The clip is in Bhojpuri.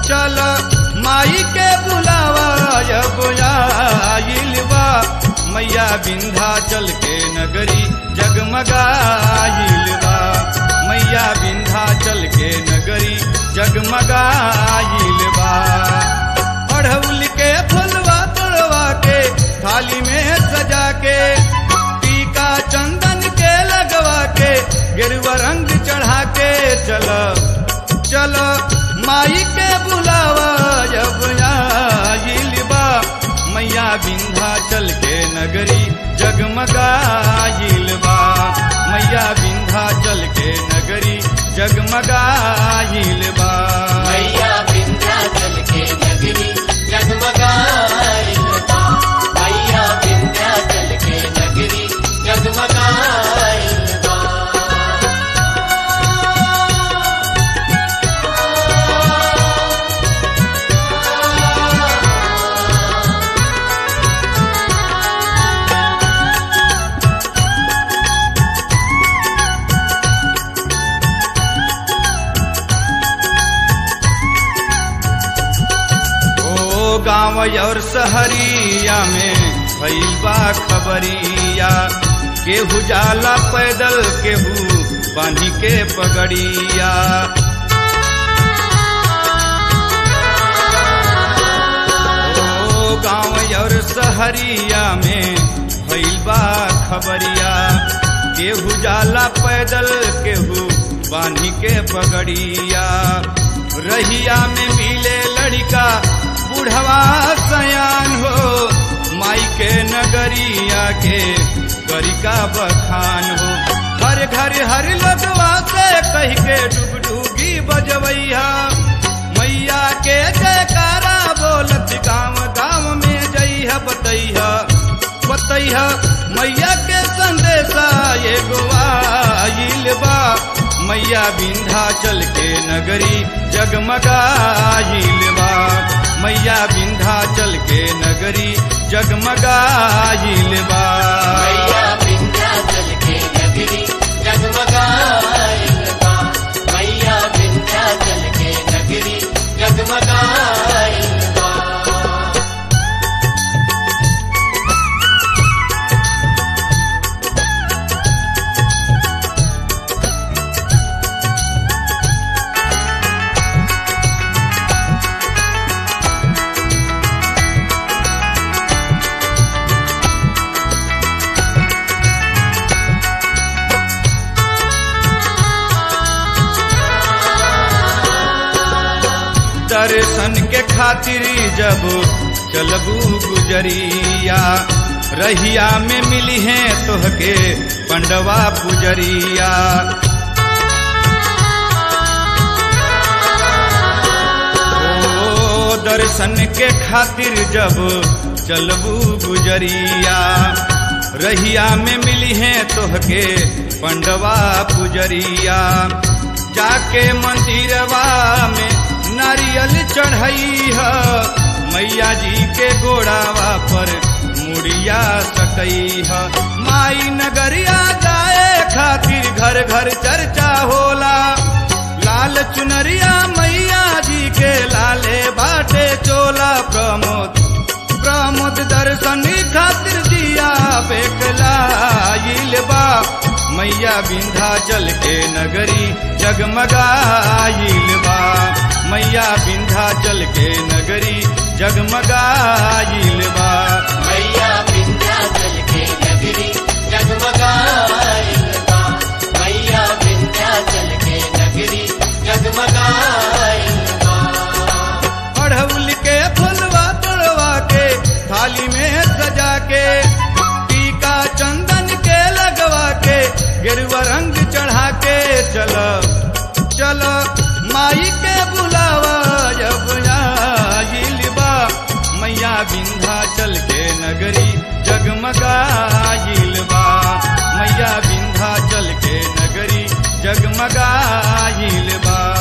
चल माई के बुलावा अब आइल बा मैया विंध्याचल के नगरी जगमगाइल बा मैया विंध्याचल के नगरी जगमगाइल बा अढ़ौल के फुलवा तोड़वा के थाली में सजा के टीका चंदन के लगवा के गेरुआ रंग चढ़ा के चलो चलो माई के बुलावा जब आइल बा मैया विंध्याचल के नगरी जगमगाइल बा मैया विंध्याचल के नगरी जगमगाइल बा मैया विंध्याचल के नगरी जगमगाइल बा मैया विंध्याचल के नगरी जगमगाइल बा ओ गाँव और शहरिया में भइल बा खबरिया केहू जाला पैदल केहू बांधी के पगड़िया ओ गाँव और शहरिया में भइल बा खबरिया केहू जाला पैदल केहू बांधी के पगड़िया रहिया में मिले लड़का बुढ़वा सयान हो माई के नगरिया के गरिका बखान हो हर घर हर लगवा से कह के डुगडुगी बजवैया मैया के जयकारा बोलत गाँव गाँव में जइह बतैह बतैह मैया के संदेशा एगो आइल बा मैया विंध्याचल के नगरी जगमगाइल बा मैया विंध्याचल के नगरी जगमगाइल बा मैया विंध्याचल के नगरी जगमगाइल बा मैया विंध्याचल के नगरी जगमगाइल बा दर्शन के खातिर जब चलबू गुजरिया रहिया में मिली है तोहके पंडवा पुजरिया ओ दर्शन के खातिर जब चलबू गुजरिया रहिया में मिली है तोहके पंडवा पुजरिया जाके मंदिरवा में नारियल चढ़ई है मैया जी के गोड़ावा पर मुड़िया सकई है माई नगरिया जाए खातिर घर घर चर्चा होला लाल चुनरिया मैया जी के लाले बाटे चोला प्रमोद प्रमोद दर्शन खातिर जिया बेकलाइल बा मैया विंध्याचल के नगरी जगमगाइल बा मैया विंध्याचल के नगरी जगमगाइल बा मैया विंध्याचल के नगरी जगमगाइल बा मैया विंध्याचल के नगरी जगमगाइल बा अढ़ौल के फुलवा तोड़वा के थाली में सजा के टीका चंदन के लगवा के गेरुआ रंग चढ़ा के चलो चलो माई के बुलावा जब आइल बा मैया विंध्याचल के नगरी जगमगाइल बा मैया विंध्याचल के नगरी जगमगाइल बा